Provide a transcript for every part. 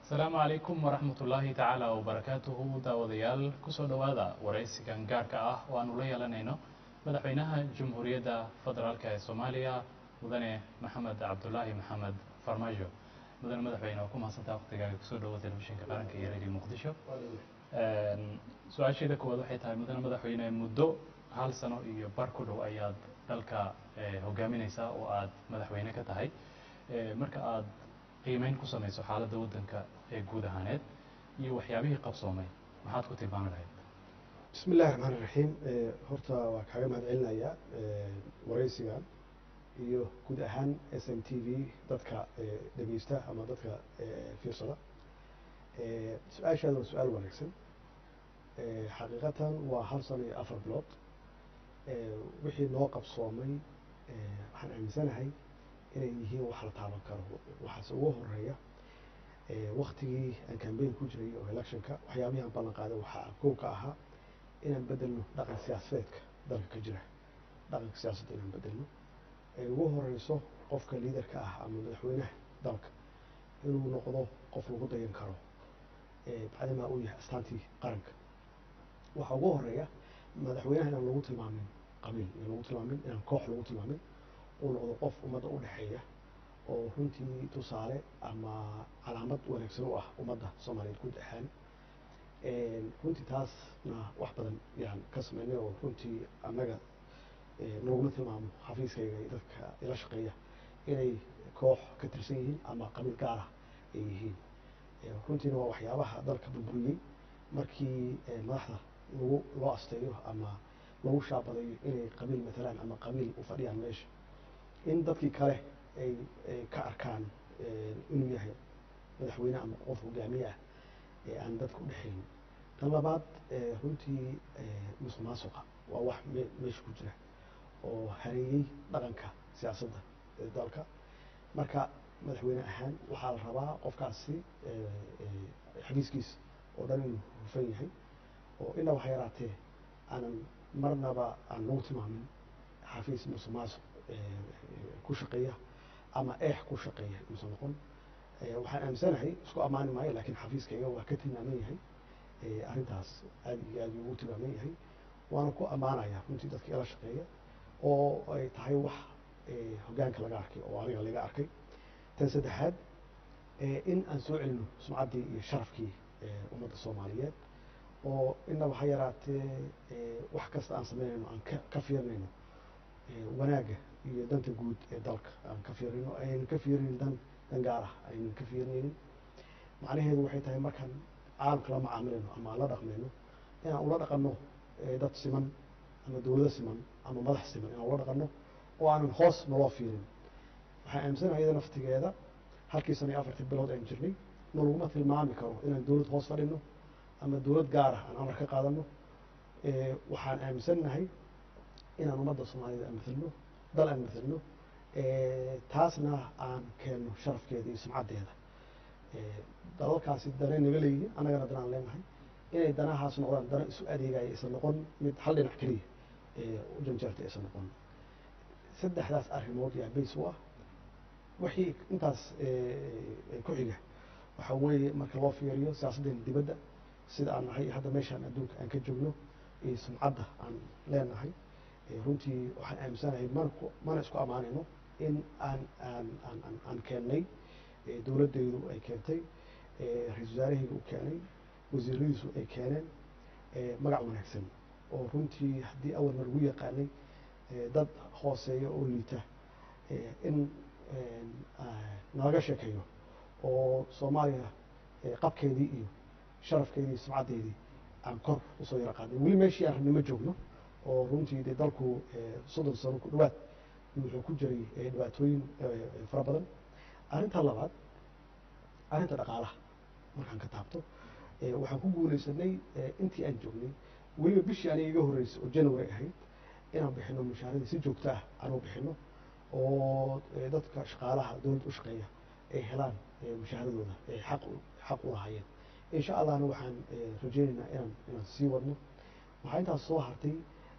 asalaamu calaykum waraxmat ullaahi tacaala wabarakaatuhu daawadayaal kusoo dhowaada waraysigan gaarka ah oo aanu la yeelanayno madaxweynaha jamhuuriyadda federaalk ee soomaaliya mudane maxamed cabdulaahi maxamed farmaajo mudane madaxweyne waa ku mahadsantaa waqtigaaga kusoo dhowo telefishinka qaranka iyo radio muqdisho su-aasheeda koowaad waxay tahay mudane madaxweyne muddo hal sano iyo bar ku dhow ayaad dalka hogaamineysaa oo aad madaxweyne ka tahay marka aad qiimeyn ku samayso xaaladda waddanka ee guud ahaaneed iyo waxyaabihii qabsoomay maxaad ku tilmaami lahayd bismi illahi raxmaan iraxiim horta waa kaaga mahad celinayaa waraysigan iyo guud ahaan s m t v dadka dhegeysta ama dadka fiirsada su-aashaada waa su-aal wanaagsan xaqiiqatan waa hal sano iyo afar bilood wixii noo qabsoomay waxaan aaminsanahay inay yihiin wax la taaban karo waxaase ugu horeeya waktigii aan cambayn ku jiray oo electionka waxyaabihii aan ballan qaaday waxaa kow ka ahaa inaan bedelno dhaqan siyaasadeedka dalka ka jira dhaqanka siyaasadda inaan bedelno ay ugu horeyso qofka liidarka ah ama madaxweynaha dalka inuu noqdo qof lagu dayan karo bacdimaa uu yahay astaantii qaranka waxaa ugu horeeya madaxweynaha inaan lagu tilmaamin qabiil inaan lagu tilmaamin inaan koox lagu tilmaamin uu noqdo qof ummadda u dhexeeya oo runtii tusaale ama calaamad wanaagsan u ah ummadda soomaaliyeed guud ahaan runtii taasna wax badan yaan ka sameynay oo runtii annaga naguma tilmaamo xafiiskayga iyo dadka ila shaqeeya inay koox ka tirsan yihiin ama qabiil gaar ah ay yihiin runtiina waa waxyaabaha dalka burburiyey markii madaxda lagu loo asteeyo ama lagu shaabadayo inay qabiil matalaan ama qabiil u fadhiyaan meesha in dadkii kale ay ka arkaan inuu yahay madaxweyne ama qof hogaamiye ah ee aan dadka udhexayn tan labaad runtii musuq maasuqa waa wax meesha ku jira oo hareeyey dhaqanka siyaasadda ee dalka marka madaxweyne ahaan waxaa la rabaa qofkaasi xafiiskiisa oo dhan inuu hufan yahay oo ina wax yaraatee aanan marnaba aan lagu tilmaamin xafiis musuq maasuq ku shaqeeya ama eex ku shaqeeya inuusan noqon waxaan aaminsanahay isku ammaani maayo lakin xafiiskayga waa ka tilmaaman yahay arrintaas aad iyo aad ugu tilmaaman yahay waana ku ammaanaya runtii dadka ila shaqeeya oo ay tahay wax hogaanka laga arkay oo aniga laga arkay tan saddexaad in aan soo celino sumcaddii iyo sharafkii ummadda soomaaliyeed oo inaba ha yaraatee wax kasta aan sameynayno aan ka fiirinayno wanaagga iyo danta guud ee dalka aan ka fiirino aynan ka fiirinin dan dan gaar ah aynan ka fiirinaynin macnaheedu waxay tahay markaan caalamka la macaamilayno ama aan la dhaqmayno inaan ula dhaqanno dad siman ama dowlado siman ama madax siman inaan ula dhaqanno oo aanan hoos naloo fiirin waxaan aaminsanaha iyada naftigeeda halkii sana iyo afartii bilood aan jirnay nalaguma tilmaami karo inaan dowlad hoos fadhino ama dowlad gaar ah aan amar ka qaadano waxaan aaminsannahay inaan ummadda soomaaliyed aan matalno dal aan matalno taasna aan keenno sharafkeeda iyo sumcaddeeda dalalkaasi dana naga leeyihin annagana danaan leenahay inay danahaas noqdaan dana isu adeegaya aysan noqon mid hal dhinac keliya u janjeerta aysan noqon saddexdaas arrimood yaa bays u ah wixii intaas ku xiga waxaa weeye marka loo fiiriyo siyaasaddeena dibadda sida aan nahay hadda meeshaan adduunka aan ka joogno iyo sumcadda aan leenahay runtii waxaan aaminsanahay man mana isku ammaanayno in aan aan aan aan aan keennay dowladdaydu ay keentay ra-isul wasaarahayga u keenay wasiiradiisu ay keeneen magac wanaagsan oo runtii haddii awalna lagu yaqaanay dad hooseeya oo liita in nalaga sheekeeyo oo soomaaliya qabkeedii iyo sharafkeedii iyo sumcaddeedii aan kor usoo yara qaadnay weli meeshii aan rabnimo joogno oo runtii dee dalku soddon sano ku dhawaad wuxuu ku jiray dhibaatooyin fara badan arrinta labaad arrinta dhaqaalaha markaan ka taabto waxaan ku guulaysanay intii aan joognay weliba bishii aniga iga horreysay oo january ahayd inaan bixino mushaaradii si joogto ah aan u bixino oo dadka shaqaalaha dowladda u shaqeeya ay helaan mushaaradooda ay xaq xaq u lahaayeen insha allahna waxaan rajeynaynaa inaan inaan sii wadno waxaa intaas soo hartay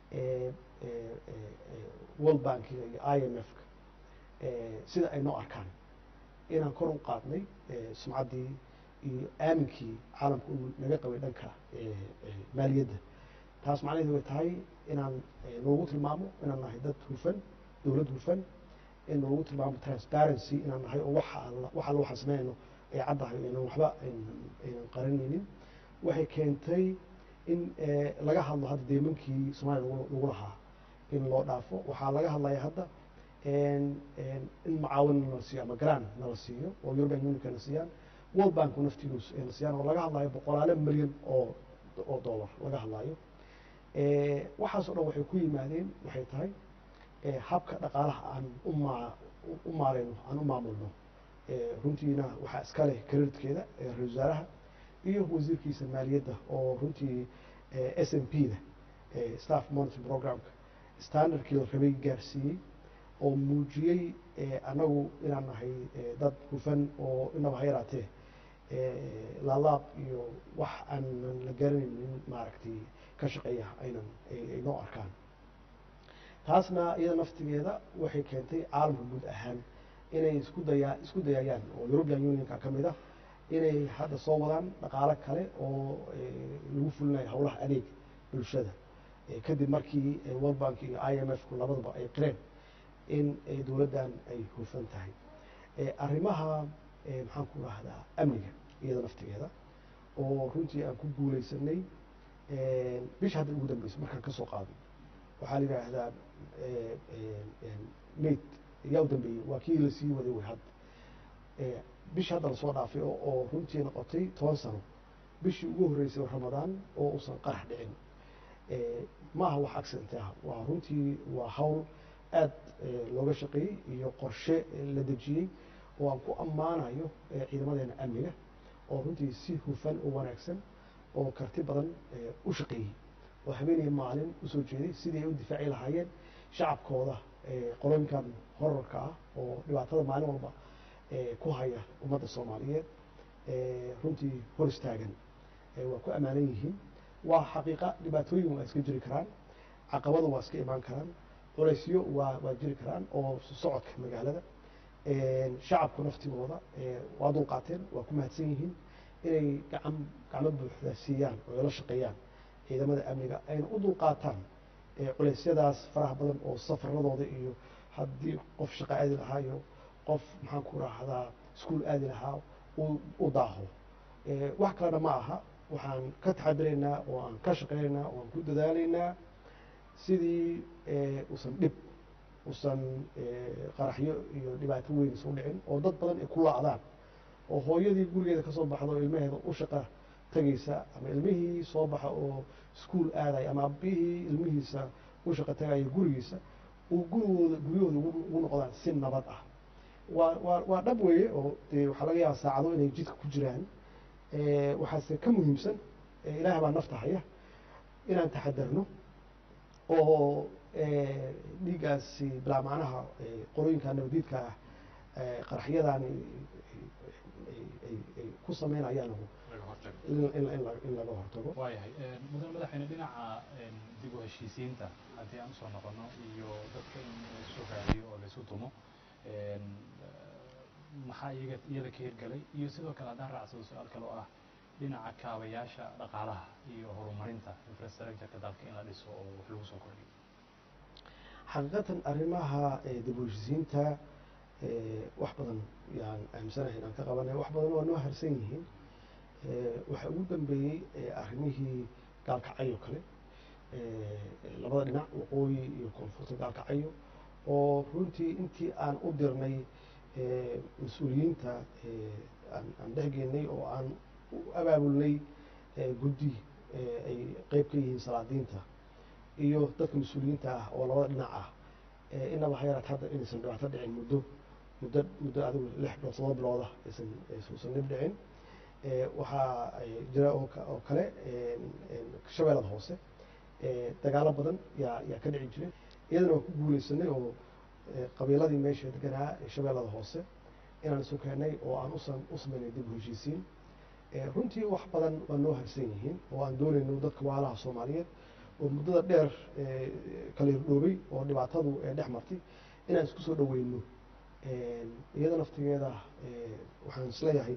world bankiga iyo i m f ka sida ay noo arkaan inaan kor u qaadnay sumcaddii iyo aaminkii caalamka uu naga qabay dhanka maaliyadda taas macnaheedu way tahay inaan noogu tilmaamo inaan nahay dad hufan dowlad hufan in noogu tilmaamo transparency inaan nahay oo waxa alla wax alla waxaan sameynayno ay caddahay inaan waxba aynan qaranaynin waxay keentay in laga hadlo hadda deemankii soomaaliya lagu lahaa in loo dhaafo waxaa laga hadlaya hadda in macaawin nala siiyo ama gran nala siiyo oo european unionka na siiyaan world banku naftiinu na siiyaan oo laga hadlayo boqolaalo milyan oo oo dollar laga hadlayo waxaasoo dhan waxay ku yimaadeen waxay tahay habka dhaqaalaha aan uma u maareyno aan u maamulno runtiina waxaa iska leh karirtkeeda ra-isul wasaaraha iyo wasiirkiisa maaliyadda oo runtii s m p da staff monitoring programka standardkii la rabay gaarsiiyey oo muujiyey annagu inaan nahay dad hufan oo inaba ha yaraatee laalaab iyo wax aanan la garanaynin maaragtay ka shaqeeya aynan ay noo arkaan taasna iyada naftigeeda waxay keentay caalamka guud ahaan inay isku dayaa isku dayayaan oo european unionka ka mid ah inay hadda soo wadaan dhaqaalo kale oo lagu fulinayo howlaha adeeg bulshada kadib markii world bank iyo i m f ku labadaba ay qireen in dowladdan ay hufan tahay arrimaha maxaan ku rahdaa amniga iyada naftigeeda oo runtii aan ku guuleysanay bisha hadda ugu dambeysa markaan ka soo qaaday waxaa la yidhaahdaa mayd yaa u dambeeyey waa kii lasii waday way hadda bishii hadda lasoo dhaafay oo runtii noqotay toban sano bishii ugu horreysay ramadaan oo uusan qarax dhicin ma aha wax accident ah waa runtii waa hawl aad looga shaqeeyey iyo qorshe la dejiyey oo aan ku ammaanayo ciidamadeena amniga oo runtii si hufan oo wanaagsan oo karti badan u shaqeeyey oo habeenaya maalin usoo jeeday sidii ay u difaaci lahaayeen shacabkooda qolooyinkan horarka ah oo dhibaatada maalin walba ku haya ummadda soomaaliyeed runtii hor istaagan waa ku ammaanan yihiin waa xaqiiqa dhibaatooyin waa iska jiri karaan caqabada waa iska imaan karaan culaysyo waa waa jiri karaan oo socodka magaalada shacabku naftigooda waa dulqaateen waa ku mahadsan yihiin inay gacan gacmo buuxda siiyaan oo la shaqeeyaan ciidamada amniga ayna u dulqaataan culeysyadaas faraha badan oo safaradooda iyo haddii qof shaqo aadi lahaa iyo qof maxaan ku rahdaa iskuol aadi lahaa u daaho wax kalena ma aha waxaan ka taxadiraynaa oo aan ka shaqeynaynaa oo aan ku dadaalaynaa sidii usan dhib usan qaraxyo iyo dhibaato weyn isu dhicin oo dad badan ay ku la-daan oo hooyadii gurigeeda kasoo baxda oo ilmaheeda u shaqa tagaysa ama ilmihii soo baxa oo iskuol aadaya ama abihii ilmihiisa u shaqa tagaya gurigiisa uu gurigooda guryahooda ugu noqdaan si nabad ah waa waa waa dhab weeye oo dee waxaa laga yaaba saacado inay jidka ku jiraan waxaase ka muhiimsan ilaah baa nafta haya inaan taxadarno oo dhiiggaasi bilaa macnaha qolooyinka nabadiidka ah qaraxyadaani ay ku sameynayaan in laga hortago waayahay mudan madaxweyne dhinaca dib u heshiisiinta haddii aan usoo noqono iyo dadka in laisu raadiyo oo laisu dumo maxaa iyaga iyada ka hirgelay iyo sidoo kale haddaan raacsado su-aal kale oo ah dhinaca kaabayaasha dhaqaalaha iyo horumarinta infrastructureka dalka in la dhiso oo wax lagu soo kordhiyo xaqiiqatan arrimaha dib u heshiisiinta wax badan yaan aaminsanahay inaan ka qabanay wax badan waa noo harsan yihiin waxaa ugu dambeeyey arrimihii gaalkacyo kale labada dhinac waqooyi iyo koonfurta gaalkacyo oo runtii intii aan u dirnay mas-uuliyiinta aan dhexgeynay oo aan u abaabulnay guddi ay qeyb ka yihiin salaadiinta iyo dadka mas-uuliyiinta ah oo labada dhinac ah inaba ha yaraat hadda inaysan dhibaato dhicin muddo muddo muddo adigu lix bilood todoba bilooda aysan aysan dhib dhicin waxaa jira oo kale shabeellada hoose dagaalo badan yaa yaa ka dhici jiray iyadana waan ku guuleysanay oo qabiiladii meesha deganaa shabeellada hoose inaan isu keennay oo aan usan u sameynay dib u heshiisiin runtii wax badan waa noo harsan yihiin oo aan doonayno dadka waalaha soomaaliyeed oo muddada dheer kala hirdhoobay oo dhibaatadu dhex martay inaan isku soo dhaweyno iyada naftigeeda waxaan isleeyahay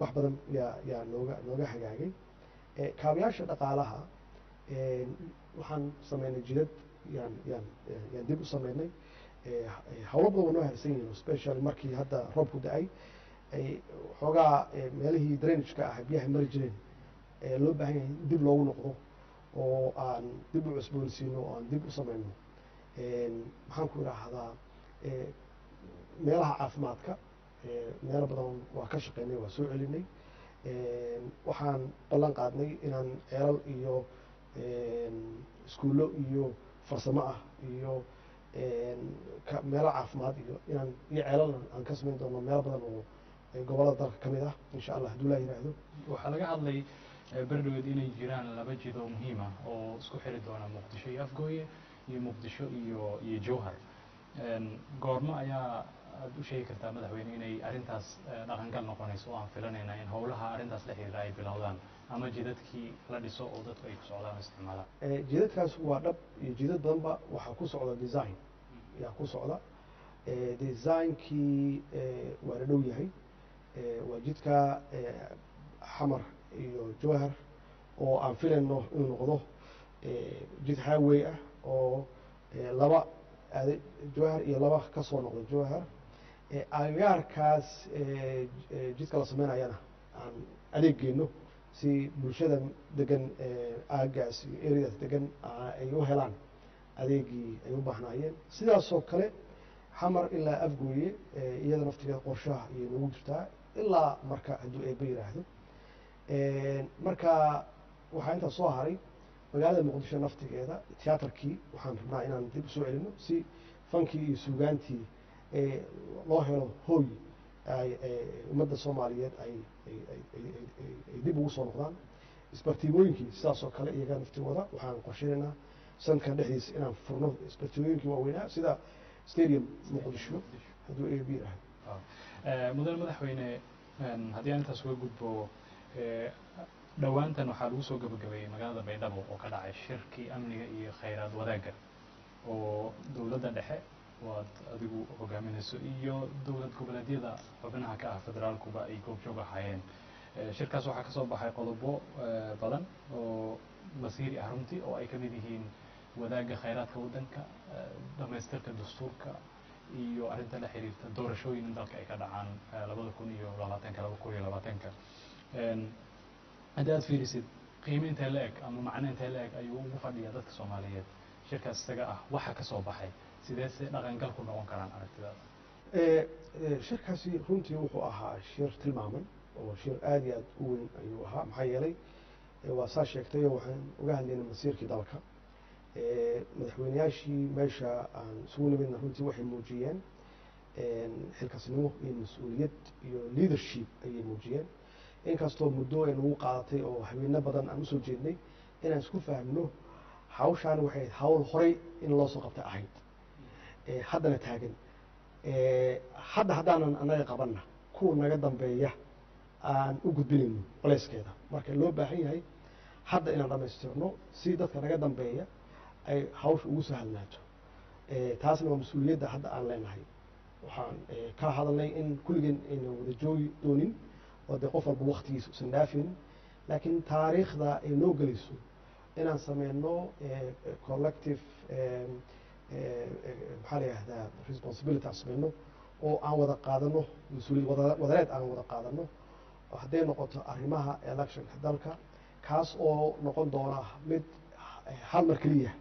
wax badan yaa yaa nooga nooga hagaagay kaabayaasha dhaqaalaha waxaan sameynay jidad yaan yaan yaan dib u sameynay hawlo badan waa noo harsan yihiin specially markii hadda roobku da-ay ay xoogaa meelihii drainageka ah biyaha mari jireen loo baahan yahay in dib loogu noqdo oo aan dib u cusboonsiino oo aan dib u sameyno maxaan ku idhaahdaa meelaha caafimaadka meelo badan waa ka shaqeynay waa soo celinay waxaan ballan qaadnay inaan ceelal iyo iskuullo iyo farsamo ah iyo meelo caafimaad iyo inaan iyo ceelal aan ka samayn doono meelo badan oo gobollada dalka ka mid ah insha allah hadduu laa yidhaahdo waxaa laga hadlay berdhaweed inay jiraan laba jid oo muhiim ah oo isku xiri doona muqdisho iyo afgooye iyo muqdisho iyo iyo jowhar goormo ayaa aada u sheegi kartaa madaxweyne inay arrintaas dhaqangal noqonayso oo aan filanayna in howlaha arrintaas la xiriira ay bilowdaan ama jidadkii la dhiso oo dadku ay ku socdaan oo isticmaalaan jidadkaas waa dhab iyo jidad badanba waxaa ku socda design yaa ku socda designkii waa la dhow yahay waa jidka xamar iyo jowhar oo aan filayno inuu noqdo jid highway ah oo laba aade jowhar iyo laba ka soo noqda jowhar agagaarkaas jidka la sameynayana aan adeeg geyno si bulshada degan aagaas iyo areadaas degan ay u helaan adeegii ay u baahnaayeen sidaasoo kale xamar ilaa afgooye iyada naftigeeda qorshaha ayay noogu jirtaa ilaa marka hadduu eeba yiraahdo marka waxaa intaa soo haray magaalada muqdisho naftigeeda tiyaatarkii waxaan rabnaa inaan dib usoo celino si fankii iyo suugaantii loo helo hooy ummadda soomaaliyeed ay ay dib ugu soo noqdaan isbartiimooyinkii sidaasoo kale iyaga naftigooda waxaan qorsheynaynaa sanadkan dhexdiisa inaan furno isbartiimooyinkii waaweynaa sida stadium muqdisho hadduu a b yidhaahdo mudane madaxweyne haddii aan intaas uga gudbo dhowaantan waxaa lagu soo gabagabeeyey magaalada baydhabo oo ka dhacay shirkii amniga iyo khayraad wadaagga oo dowladda dhexe oo aad adigu hogaaminayso iyo dowlad goboleedyada xubnaha ka ah federaalkuba ay goobjoog ahaayeen shirkaas waxaa kasoo baxay qodobo badan oo masiiri ah runtii oo ay ka mid yihiin wadaagga khayraadka waddanka dhamaystirka dastuurka iyo arrinta la xiriirta doorashooyin in dalka ay ka dhacaan labada kun iyo labaatanka laba kun iyo labaatanka haddii aad fiirisid qiime intee la eg ama macno intee la eg ayuu ugu fadhiyaa dadka soomaaliyeed shirkaas isaga ah waxa ka soo baxay sidee se dhaqangal ku noqon karaan aragtidaada shirkaasi runtii wuxuu ahaa shir tilmaaman oo shir aada iyo aada u weyn ayuu ahaa maxaa yeelay waa saa sheegtay waxaan uga hadlaynay masiirkii dalka madaxweyneyaashii meesha aan isugu nimidna runtii waxay muujiyeen xilkasnimo iyo mas-uuliyad iyo leadership ayay muujiyeen inkastoo muddo ay nagu qaadatay oo habeeno badan aan usoo jeednay inaan isku fahmno hawshaan waxay hawl horay in loo soo qabtay ahayd haddana taagan hadda haddaanan annaga qabanna kuwa naga dambeeya aan u gudbinayno colayskeeda marka loo baahan yahay hadda inaan dhamaystirno si dadka naga dambeeya ay hawsha ugu sahalnaato taasna waa mas-uuliyadda hadda aan leenahay waxaan ka hadalnay in kulligeen aynan wada joogi doonin oo dee qof walba waktigiisa usan dhaafaynin laakiin taariikhda ay noo gelayso inaan sameyno collective maxaa la yihahdaa responsibility aan sameyno oo aan wada qaadano mas-uuliyad wadareed aan wada qaadano hadday noqoto arrimaha electionka dalka kaas oo noqon doona mid hal mar keliya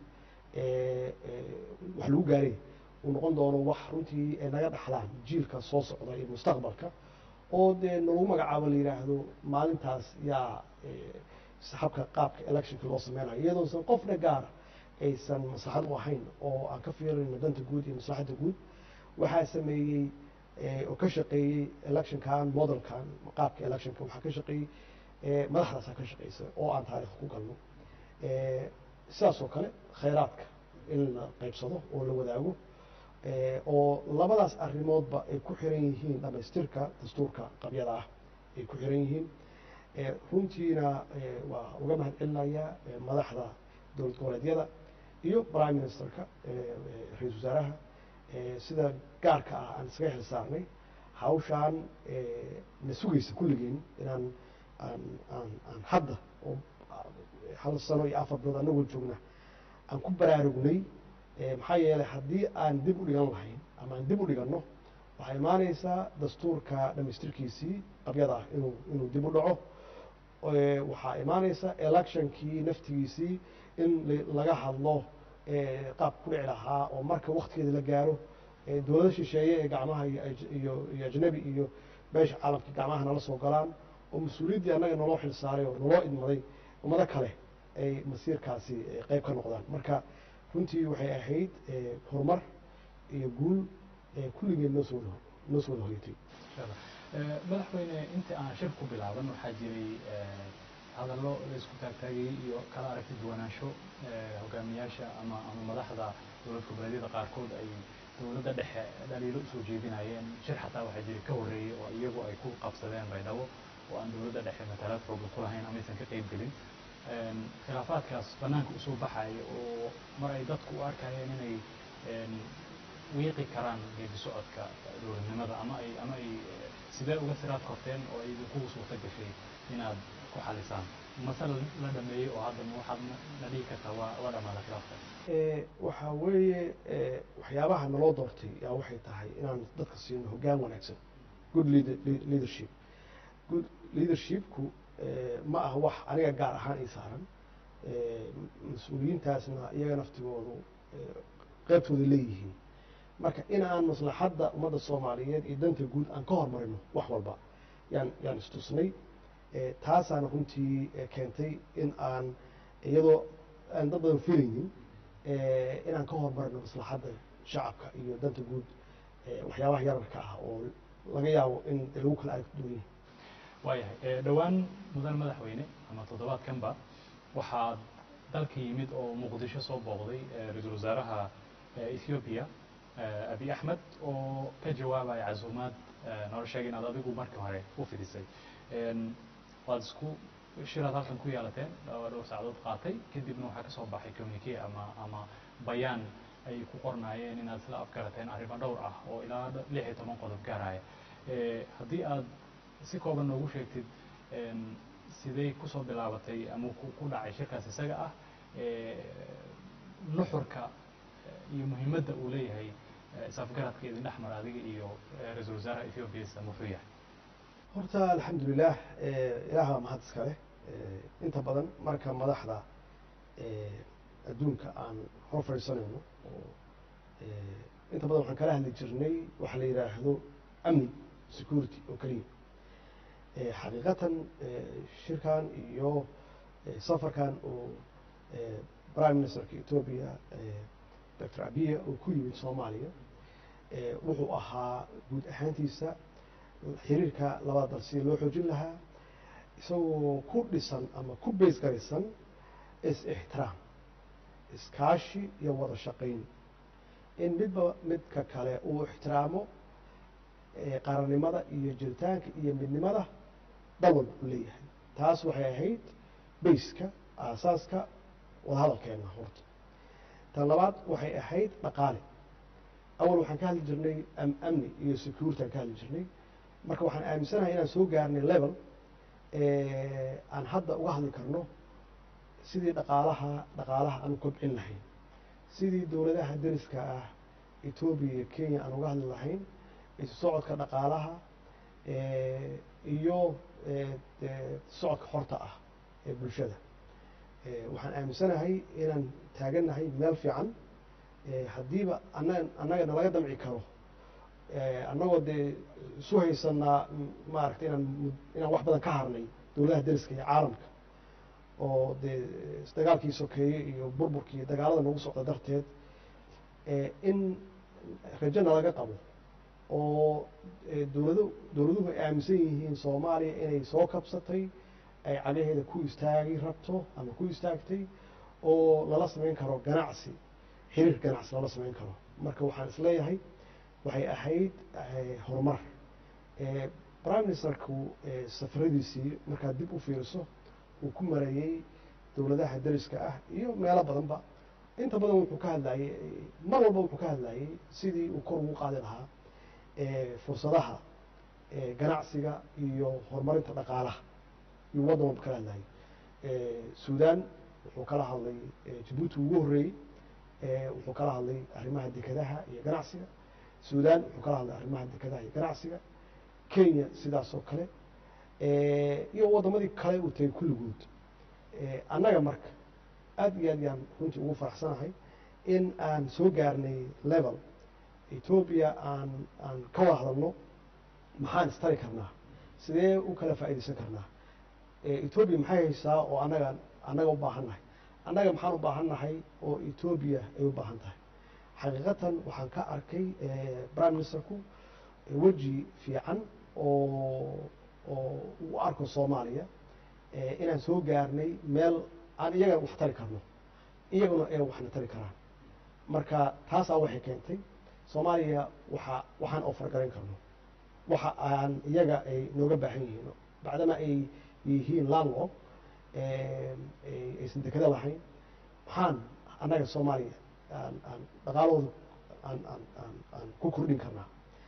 wax lagu gaaray uu noqon doono wax runtii ay naga dhaxlaan jiilka soo socda iyo mustaqbalka oo dee nalagu magacaabo la yidhaahdo maalintaas yaa habka qaabka electionka loo sameynayo iyadoosan qofna gaara aysan maslaxad u ahayn oo aan ka fiirayno danta guud iyo maslaxadda guud waxaa sameeyey oo ka shaqeeyey electionkan modelkan qaabka electionka waxaa ka shaqeeyey madaxdaasaa ka shaqeysa oo aan taarikh ku galno sidaas oo kale khayraadka in la qaybsado oo la wadaago oo labadaas arrimoodba ay ku xiran yihiin dhamaystirka dastuurka qabyada ah ay ku xiran yihiin runtiina waa uga mahad celinayaa madaxda dowlad goboleedyada iyo prime ministerka ra-isul wasaaraha sida gaarka ah aan iskaga xil saarnay hawshaan na sugaysa kulligeen inaan aan aan aan hadda oo hal sano iyo afar bilood anagoo joogna aan ku baraarugnay maxaa yeelay haddii aan dib u dhigan lahayn ama aan dib u dhiganno waxay imaanaysaa dastuurka dhamaystirkiisii qabyada ah inuu inuu dib u dhaco waxaa imaanaysa electionkii naftigiisii in laga hadlo qaab ku dhici lahaa oo marka waktigeeda la gaaro dowlada shisheeye ee gacmaha iyo iyo ajnabi iyo beesha caalamka gacmaha nala soo galaan oo mas-uuliyaddii annaga naloo xil saaray oo naloo idmaday ummado kale ay masiirkaasi qeyb ka noqdaan marka runtii waxay ahayd horumar iyo guul kulligeed noo soo noo soo wada hoyatay madaxweyne intii aan shir ku bilaaban waxaa jiray hadallo la isku taagtaagayey iyo kala aragti duwanaansho hogaamiyaasha ama ama madaxda dowlad goboleedyada qaarkood ay dowladda dhexe dhaliilo usoo jeedinayeen shir xataa waxaa jiray ka horreeyey oo iyagu ay ku qabsadeen baydhabo oo aan dowladda dhexe matalaad xooga ku lahayn amaysan ka qeyb gelin khilaafaadkaas banaanka usoo baxaya oo mar ay dadku u arkayeen inay wiiqi karaan geedi socodka dowladnimada ama ay ama ay sidee uga siraad korteen oo ay idinkugu suurta gashay inaad ku xalisaan mase la dhameeyey oo hadda waxaad na dhihi kartaa waa waa dhamaada khilaafka waxaa weeye waxyaabaha naloo doortay yaa waxay tahay inaan dadka siino hoggaan wanaagsan good leadership good leadershipku ma aha wax aniga gaar ahaan ii saaran mas-uuliyiintaasna iyaga naftigoodu qeybtooda leeyihiin marka in aan maslaxadda ummadda soomaaliyeed iyo danta guud aan ka hormarino wax walba yaan yaan istusnay taasaana runtii keentay in aan iyadoo aan dad badan filaynin inaan ka hormarino maslaxadda shacabka iyo danta guud waxyaabaha yararka ah oo laga yaabo in lagu kala arag duwan yahay waayahay dhowaan mudan madaxweyne ama toddobaadkanba waxaa dalka yimid oo muqdisho soo booqday ra-iisul wasaaraha ethoobiya abi axmed oo ka jawaabaya casuumaad noola sheegay inaad adigu markii hore u fidisay waad isku shiraad halkan ku yeelateen dhowr saacadood qaatay kadibna waxaa kasoo baxay communique ama ama bayaan ay ku qornaayeen inaad isla afgarateen arrimo dhowr ah oo ilaa lix iyo toban qodob gaaraya haddii aad si kooban noogu sheegtid siday kusoo bilaabatay ama ku dhacay shirkaas isaga ah nuxurka iyo muhiimadda uu leeyahay isafgaradka idin dhex mara adiga iyo ra-iisul wasaaraha ethoobiya muxuu yahay horta alxamdulilah ilaah baa mahad iska leh inta badan marka madaxda adduunka aan hor fadhiisanayno oo inta badan waxaan kala hadli jirnay waxa la yidhaahdo amni security oo keliya xaqiiqatan shirkan iyo safarkan oo prime ministerka ethoobia doctor abiya oo ku yimid soomaaliya wuxuu ahaa guud ahaantiisa xiriirka labada dal sidii loo xoojin lahaa isagoo ku dhisan ama ku beys garaysan is-ixtiraam iskaashi iyo wada shaqayn in midba midka kale uu ixtiraamo qarannimada iyo jiritaanka iyo midnimada dal walba u leeyahay taas waxay ahayd bayska aasaaska wadahadalkeena horta tan labaad waxay ahayd dhaqaale awal waxaan ka hadli jirnay amni iyo security aan ka hadli jirnay marka waxaan aaminsanahay inaan soo gaarnay level aan hadda uga hadli karno sidii dhaqaalaha dhaqaalaha aan u kobcin lahayn sidii dowladaha deriska ah etoobiya iyo kenya aan uga hadli lahayn isu socodka dhaqaalaha iyo socodka xorta ah ee bulshada waxaan aaminsanahay inaan taagannahay meel fiican haddiiba ana annaga nalaga damci karo annagoo dee isu haysanaa maaragtay inaan inaan wax badan ka harnay dowladaha deriska iyo caalamka oo dee dagaalkii sokeeye iyo burburkii iyo dagaalada nagu socda darteed in rajo nalaga qabo oo dowlado dowladuhu ay aaminsan yihiin soomaaliya inay soo kabsatay ay cagaheeda ku istaagi rabto ama ku istaagtay oo lala samayn karo ganacsi xiriir ganacsi lala samayn karo marka waxaan isleeyahay waxay ahayd horumar prime ministerku safaradiisii markaad dib u fiiriso uu ku mareeyey dowladaha deriska ah iyo meelo badanba inta badan wuxuu ka hadlayey mar walba wuxuu ka hadlayey sidii uu kor ugu qaadi lahaa fursadaha eh, ganacsiga iyo horumarinta dhaqaalaha iyo waddan walba kala hadlayay Eh, suudaan wuxuu kala hadlay eh, jabuuti ugu horreeyey eh, wuxuu kala hadlay arrimaha dekedaha iyo ganacsiga suudaan wuxuu kala hadlay arrimaha dekedaha iyo ganacsiga kenya sidaas oo kale Eh, iyo waddamadii kale uu tegay kulligood Eh, annaga marka aad iyo aad yaan runtii ugu faraxsanahay in aan soo gaarnay level etoobiya aan aan ka wada hadalno maxaan istari karnaa sidee u kala faa'iidaysan karnaa Eh, etoobiya maxay haysaa oo annaga annaga u baahan nahay annaga maxaan u baahan nahay oo etoobiya ay u baahan tahay xaqiiqatan waxaan ka arkay eh, prime ministerku eh, weji fiican oo oo u arko soomaaliya eh, inaan soo gaarnay meel aan iyagana wax tari karno iyaguna ay waxna tari karaan marka taasaa waxay keentay soomaaliya waxa waxaan ofargarayn karno waxa aan iyaga ay nooga baahan yihiin bacdama ay yihiin landlord aysan dekada lahayn maxaan annaga soomaaliya aan aan dhaqaalahooda aan aan aan aan ku kordhin karnaa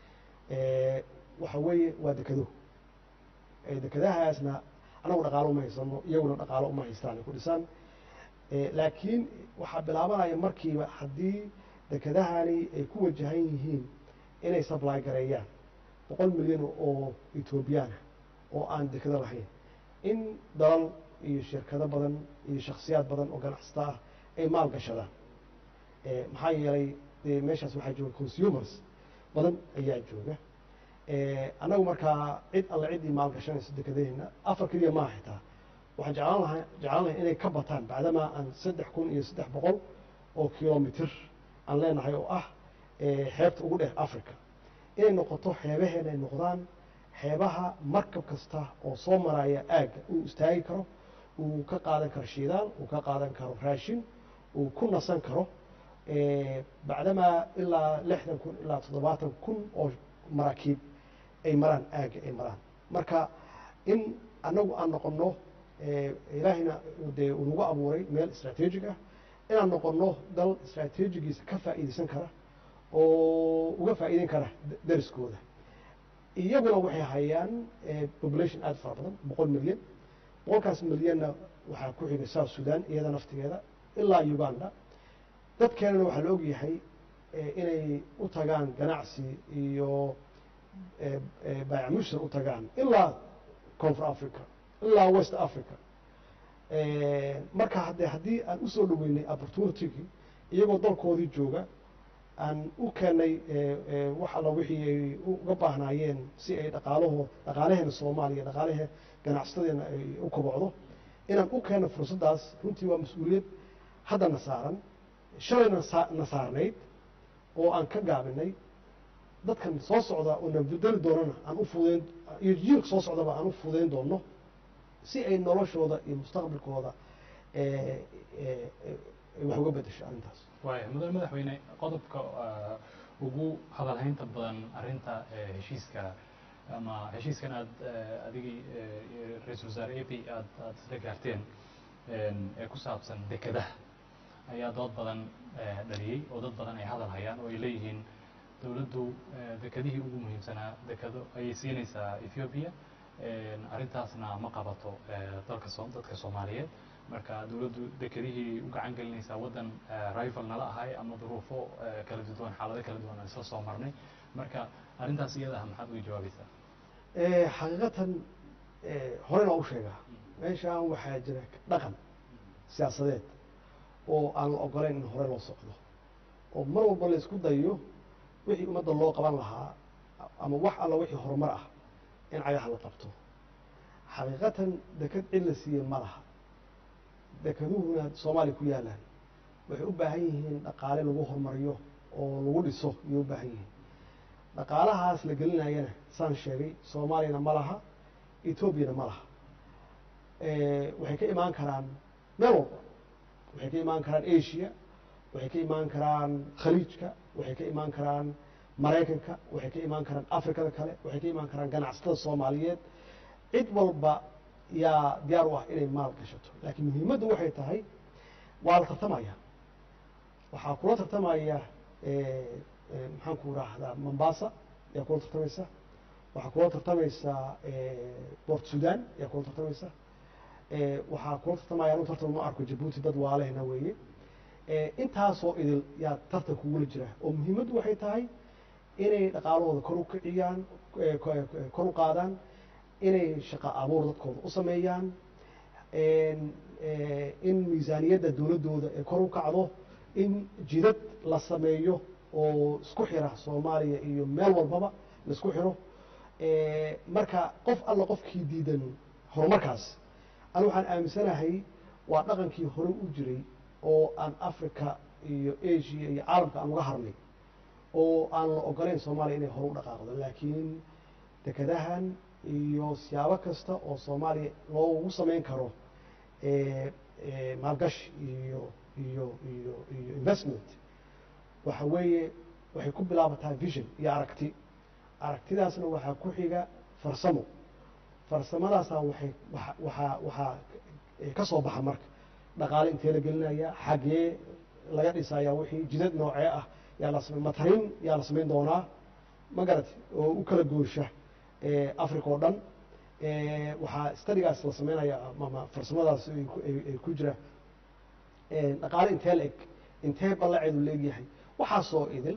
waxa weeye waa dekado dekadahaasna anagu dhaqaalo uma haysano iyaguna dhaqaalo uma haystaan ay ku dhisaan laakiin waxaa bilaabanaya markiiba haddii dekadahani ay ku wajahan yihiin inay supply gareeyaan boqol milyan oo ethoobiyaana oo aan dekado lahayn in dalal iyo shirkado badan iyo shaksiyaad badan oo ganacsata ah ay maal gashadaan maxaa yeelay dee meeshaas waxaa jooga consumers badan ayaa jooga annagu markaa cid alle ciddii maal gashanayso dekadaheena afar keliya maaha xitaa waxaan jeclaan lahaa jeclaan lahay inay ka bataan bacdamaa aan saddex kun iyo saddex boqol oo kilomitr aan leenahay oo ah xeebta ugu dheer africa inay noqoto xeebaheena ay noqdaan xeebaha markab kasta oo soo maraya aagga uu istaagi karo uu ka qaadan karo shidaal uu ka qaadan karo raashin uu ku nasan karo bacdamaa ilaa lixdan kun ilaa toddobaatan kun oo maraakiib ay maraan aagga ay maraan marka in annagu aan noqonno ilaahayna dee uu nagu abuuray meel istraatiijig ah inaan noqonno dal istraatiijigiisa ka faa'iidaysan kara oo uga faa'iideyn kara dariskooda iyaguna waxay hayaan population aada fara badan boqol milyan boqolkaas milyanna waxaa ku xigay south sudan iyada naftigeeda ilaa uganda dadkeenana waxaa la ogyahay inay u tagaan ganacsi iyo baayamushtar u tagaan ilaa koonfur africa ilaa west africa marka hadde haddii aan usoo dhaweynay opportunitygii iyagoo dalkoodii jooga aan u keenay wax alla wixii ay uga baahnaayeen si ay dhaqaalaho dhaqaalaheena soomaaliya dhaqaalahe ganacsadeena ay u kobocdo inaan u keeno fursaddaas runtii waa mas-uuliyad haddana saaran shalayna na saarnayd oo aan ka gaabinay dadkan soo socda oo na bedeli doonana aan u fudeyn iyo jiilka soo socdaba aan u fudeyn doono si ay noloshooda iyo mustaqbalkooda wax uga bedesho arrintaas waaya mudane madaxweyne qodobka ugu hadalhaynta badan arrinta heshiiska ama heshiiskan aad adigii ra-iisul wasaare a p aad aad isla gaarteen ee ku saabsan dekadaha ayaa dood badan dhaliyey oo dad badan ay hadal hayaan oo ay leeyihiin dowladdu dekadihii ugu muhiimsanaa dekado ayay siinaysaa ethoobiya arrintaasna ma qabato dalka so dadka soomaaliyeed marka dowladdu dekadihii u gacan gelinaysaa waddan rival nala ahay ama duruufo kala duwan xaalado kala duwan aan isla soo marnay marka arrintaas iyada ah maxaad uga jawaabaysaa xaqiiqatan horena waa u sheegaa meeshaan waxaa jira dhaqan siyaasadeed oo aan la ogolayn in hore loo socdo oo mar walba la isku dayo wixii ummadda loo qaban lahaa ama wax alla wixii horumar ah in cagaha la qabto xaqiiqatan dekad cid la siiyey ma laha dekaduhuna soomaaliya ku yaalaan waxay u baahan yihiin dhaqaale lagu horumariyo oo lagu dhiso ayay u baahan yihiin dhaqaalahaas la gelinayana saan sheegay soomaaliyana ma laha etoobiyana ma laha waxay ka imaan karaan meel walba waxay ka imaan karaan asia waxay ka imaan karaan khaliijka waxay ka imaan karaan maraykanka waxay ka imaan karaan afrikada kale waxay ka imaan karaan ganacsatada soomaaliyeed cid walba yaa diyaar u ah inay maal gashato laakiin muhiimaddu waxay tahay waa la tartamaya waxaa kula tartamaya maxaan ku rahdaa mombasa ayaa kula tartamaysa waxaa kula tartamaysaa port sudan ayaa kula tartamaysa waxaa kula tartamaya anu tartan ma arko jabuuti dad waalehna weeye intaasoo idil yaa tartan kugula jira oo muhiimaddu waxay tahay inay dhaqaalahooda kor u kiciyaan kor u qaadaan inay shaqo abuur dadkooda u sameeyaan in miisaaniyadda dowladdooda ee kor u kacdo in jidad la sameeyo oo isku xira soomaaliya iyo meel walbaba la isku xiro marka qof alla qofkii diidan horumarkaas anu waxaan aaminsanahay waa dhaqankii hore u jiray oo aan africa iyo asia iyo caalamka aan uga harnay oo aan la ogolayn soomaaliya inay hore u dhaqaaqdo laakiin dekadahan iyo siyaabo kasta oo soomaaliya loogu samayn karo maalgashi iyo iyo iyo iyo investment waxa weeye waxay ku bilaabataa vision iyo aragti aragtidaasna waxaa ku xiga farsamo farsamadaasna waxay waa waxaa waxaa ka soo baxa marka dhaqaale intee la gelinaya xagee laga dhisaya wixii jidad noocee ah yaa la samay matarin yaa la samayn doonaa ma garat oo u kala goosha africa oo dhan waxaa stadigaas la sameynaya ama farsamadaas ay ku jira dhaqaale intee la eg intee ballaceedu la egyahay waxaasoo idil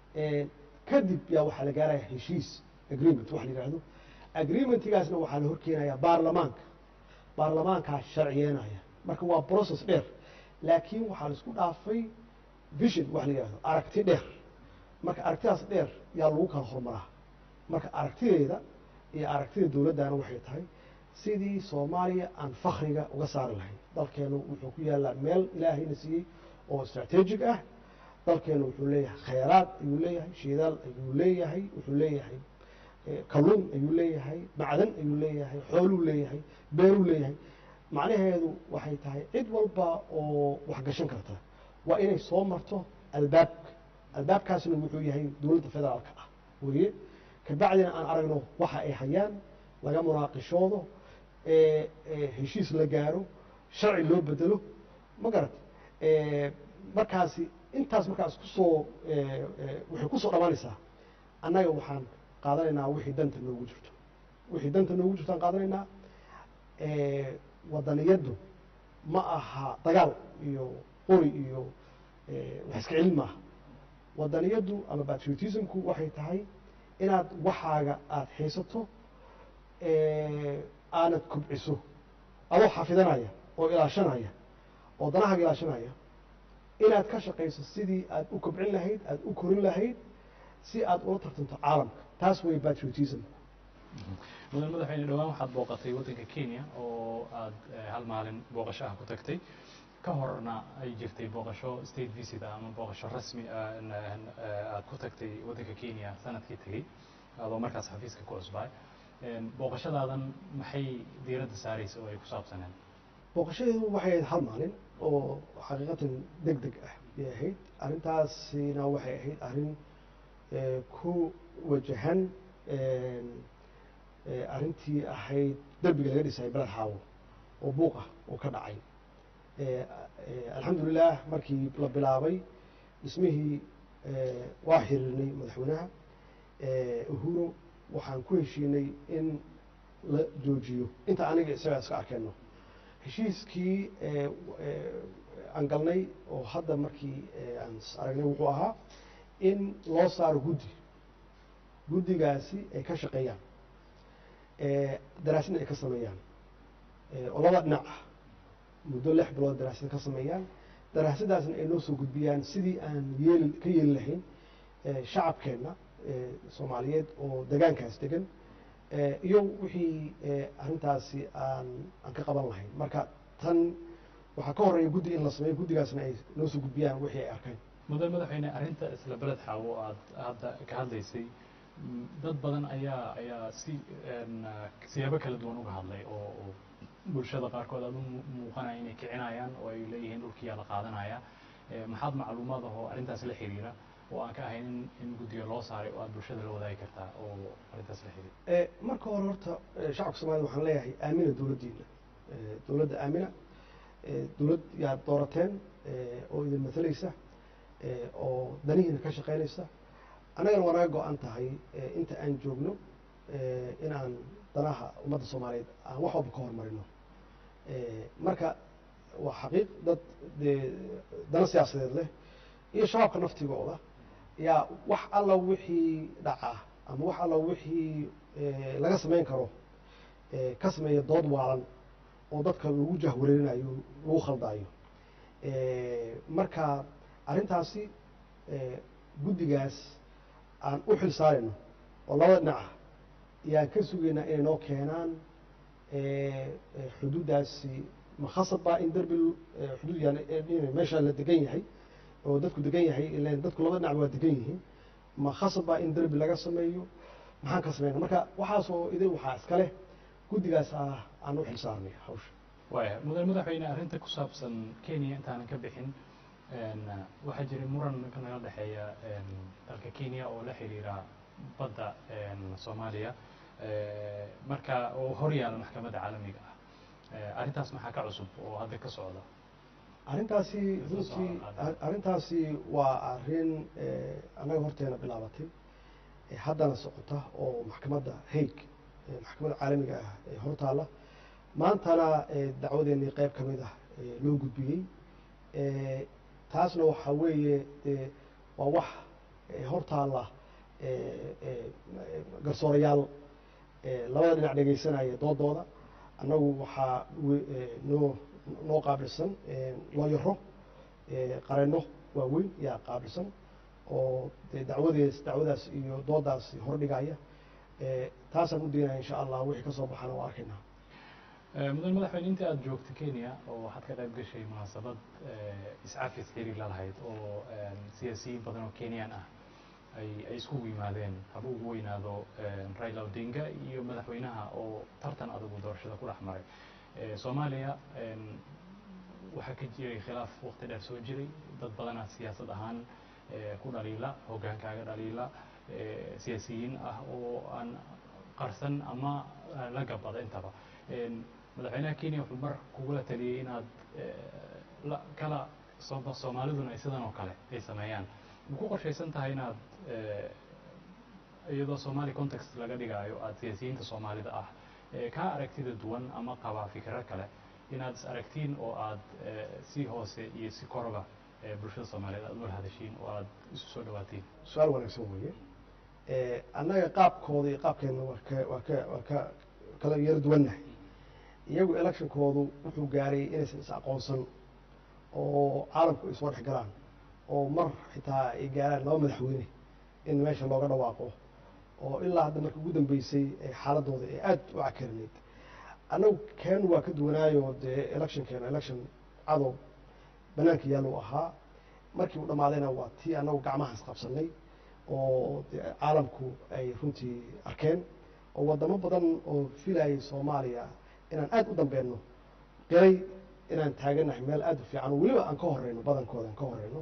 kadib yaa waxaa la gaaraya heshiis agreement waxa la yidhahdo agreementigaasna waxaa la horkeenaya baarlamaanka baarlamaankaa sharciyeenaya marka waa process dheer laakiin waxaa la isku dhaafay vision waxa la yidhahdo aragti dheer marka aragtidaas dheer yaa lagu kala horumaraa marka aragtideeda iyo aragtida dowladdana waxay tahay sidii soomaaliya aan fakriga uga saari lahayn dalkeenu wuxuu ku yaallaa meel ilaahayna siiyey oo strategic ah dalkeenu wuxuu leeyahay khayraad ayuu leeyahay shidaal ayuu leeyahay wuxuu leeyahay kalluun ayuu leeyahay macdan ayuu leeyahay xooluu leeyahay beeruu leeyahay macnaheedu waxay tahay cid walba oo wax gashan karta waa inay soo marto albaabka albaabkaasna wuxuu yahay dowladda federaalka ah weye kabacdina aan aragno waxa ay hayaan laga munaaqishoodo heshiis la gaaro sharci loo bedelo ma garat markaasi intaas markaas kusoo waxay kusoo dhammaanaysaa annaga waxaan qaadanaynaa wixii danta noogu jirto wixii danta noogu jirto aan qaadanaynaa wadaniyaddu ma aha dagaal iyo qori iyo wax iska celin maaha wadaniyaddu ama patriotismku waxay tahay inaad waxaaga aada haysato aanad kubciso adoo xafidanaya oo ilaashanaya oo danahaaga ilaashanaya inaad ka shaqayso sidii aad u kobcin lahayd aada u korin lahayd si aad ula tartanto caalamka taas way patriotism mudan madaxweyne dhowaan waxaad booqatay waddanka kenya oo aad hal maalin booqasho ah ku tagtay ka horna ay jirtay booqasho state visit ah ama booqasho rasmi aad ku tagtay waddanka kenya sanadkii tegey adoo markaas xafiiska ku cusbaay booqashadaadan maxay diiradda saaraysa oo ay ku saabsaneen booqashadeedu waxay ahayd hal maalin oo xaqiiqatan deg deg ah bay ahayd arrintaasina waxay ahayd arrin ku wajahan arrintii ahayd derbiga laga dhisay beled xaawo oo buuq ah oo ka dhacay alxamdulilah markii la bilaabay dhismihii waa xiriirnay madaxweynaha uhuro waxaan ku heshiinay in la joojiyo inta aniga isagaa iska arkeenno heshiiskii aan galnay oo hadda markii aan aragnay wuxuu ahaa in loo saaro guddi guddigaasi ay ka shaqeeyaan daraasadna ay ka sameeyaan oo laba dhinac ah muddo lix bilood daraasad ka sameeyaan daraasadaasna ay noo soo gudbiyaan sidii aan yeeli ka yeeli lahayn shacabkeenna soomaaliyeed oo degaankaas degan iyo wixii arrintaasi aan aan ka qaban lahayn marka tan waxaa ka horeeya guddi in la sameeyo guddigaasna ay noo soo gudbiyaan wixii ay arkeen mudan madaxweyne arrinta isla beled xaawo aad hadda ka hadlaysay dad badan ayaa ayaa si siyaabo kala duwan uga hadlay oo bulshada qaarkood aad u muuqanaya inay kicinayaan oo ay leeyihiin dhulkiyaa la qaadanaya maxaad macluumaad ahoo arrintaas la xiriira oo aan ka ahayn in in guddiga loo saaray oo aad bulshada la wadaagi kartaa oo arrintaas la xiriira marka hore horta shacabka soomaalida waxaan leeyahay aamina dowladdiina dowladda aamina dowlad yaad doorateen oo idin matalaysa oo danihiina ka shaqaynaysa annagana waa naga go-an tahay inta aan joogno in aan danaha ummadda soomaaliyeed aan wax walba ka hormarino marka waa xaqiiq dad dee dana siyaasadeed leh iyo shabaabka naftigooda yaa wax alla wixii dhaca ama wax alla wixii laga samayn karo ka sameeya dood waalan oo dadka lagu jahwareerinayo lagu khaldaayo marka arrintaasi guddigaas aan u xil saarayno oo labada dhinaca yaan ka sugaynaa inay noo keenaan xuduuddaasi ma khasab baa in derbi xuduud yani meesha la degan yahay oo dadku degan yahay ilan dadku labada dhinac waa degan yihiin ma khasab baa in derbi laga sameeyo maxaan ka samayna marka waxaasoo idin waxaa iska leh guddigaas ah aan u xil saarnay hawsha waaya mudan madaxweyne arrinta ku saabsan kenya intaanan ka bixin waxaa jiray muran naga dhexeeya dalka kenya oo la xiriira badda soomaaliya marka oo hor yaala maxkamadda caalamiga ah arrintaas maxaa ka cusub oo hadda ka socda arrintaasi runtii arrintaasi waa arrin annaga horteena bilaabatay haddana socota oo maxkamadda haig maxkamadda caalamiga ah ee hortaalla maantana dacwadeennii qayb ka mid ah loo gudbiyey taasna waxaa weeye dee waa wax hortaalla garsoorayaal labada dhinac dhegaysanaya doodooda annagu waxaa noo noo qaabilsan looyaro qareenno waaweyn yaa qaabilsan oo dee dacwadees dacwadaas iyo doodaasi hordhigaya taasaan u daynaya insha allah wixii ka soo baxana waa arkaynaa mudan madaxweyne inta aada joogta kenya oo waxaad ka qayb gashay munaasabad iscafis xiriir la lahayd oo siyaasiyiin badan oo kenyan ah ay ay iskugu yimaadeen haba ugu weynaado raila odinga iyo madaxweynaha oo tartan adagu doorashada ku dhex maray soomaaliya waxaa ka jiray khilaaf waqti dheer soo jiray dad badanaa siyaasad ahaan ku dhaliila hoggaankaaga dhaliila siyaasiyiin ah oo aan qarsan ama la gabada intaba madaxweynaha kenya wuxuu mar kugula taliyey inaad kala soomaaliduna sidan oo kale ay sameeyaan ma ku qorshaysan tahay inaad iyadoo somali context laga dhigaayo aada siyaasiyiinta soomaalida ah kaa aragtida duwan ama qabaa fikiro kale inaad is aragtiin oo aad si hoose iyo si korba bulshada soomaaliyeed aad ula hadashiin oo aad isu soo dhawaatiin su-aal wanaagsan weeye annaga qaabkooda iyo qaabkeena waa ka waa ka waa ka kala yaro duwannahay iyagu electionkoodu wuxuu gaaray inaysan is aqoonsan oo caalamku ay soo dhex galaan oo mar xitaa ay gaaraan laba madaxweyne in meesha looga dhawaaqo oo ilaa hadda marka ugu dambeysay xaaladooda ee aada u cakarinayd annagu keenu waa ka duwanaayo dee electionkeena election cadow banaanka yaallu ahaa markii uu dhammaadayna waa tii annagu gacmahaas qabsanay oo de caalamku ay runtii arkeen oo waddamo badan oo filayay soomaaliya inaan aada u dambeenno qiray inaan taaganahay meel aada u fiican oo weliba aan ka horeyno badankooda aan ka horeyno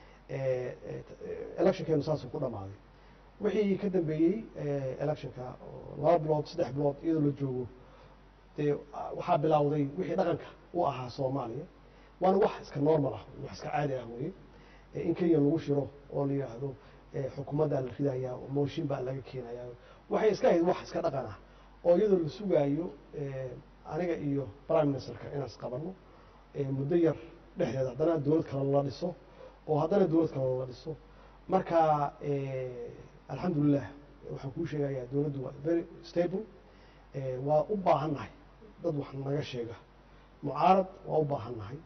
electionkeenu saasuu ku dhammaaday wixii ka dambeeyey electionka laba bilood saddex bilood iyadoo la joogo dee waxaa bilowday wixii dhaqanka u ahaa soomaaliya waana wax iska normal ah wax iska caadi ah weye in kenya lagu shiro oo la yidhaahdo xukuumaddaa la ridayaa oo mooshin baa laga keenayaa waxay iska ahayd wax iska dhaqan ah oo iyadoo la sugaayo aniga iyo prime ministerka inaan isqabanno muddo yar dhexdeeda haddana dowlad kale lala dhiso oo haddana dowlad kale lala dhiso marka alxamdulilah waxaan kuu sheegayaa dowladdu waa very stable waa u baahan nahay dad wax naga sheega mucaarad waa u baahan nahay